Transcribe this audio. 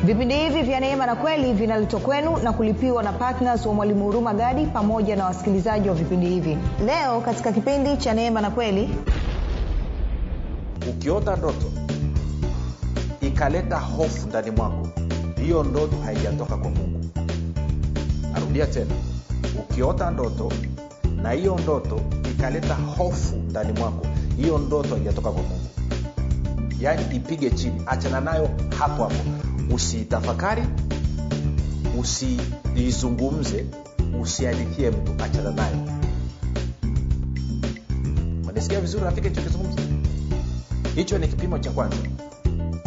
vipindi hivi vya neema na kweli vinaletwa kwenu na kulipiwa na ptns wa mwalimu huruma gadi pamoja na wasikilizaji wa vipindi hivi leo katika kipindi cha neema na kweli ukiota ndoto ikaleta hofu ndani mwako hiyo ndoto haijatoka kwa mungu narudia tena ukiota ndoto na hiyo ndoto ikaleta hofu ndani mwako hiyo ndoto haijatoka kwa mungu yaani ipige chini achana nayo hapo hapo usiitafakari usiizungumze usiandikie mtu achana nayo manisikia vizuri rafiki hicho kizungumza hicho ni kipimo cha kwanza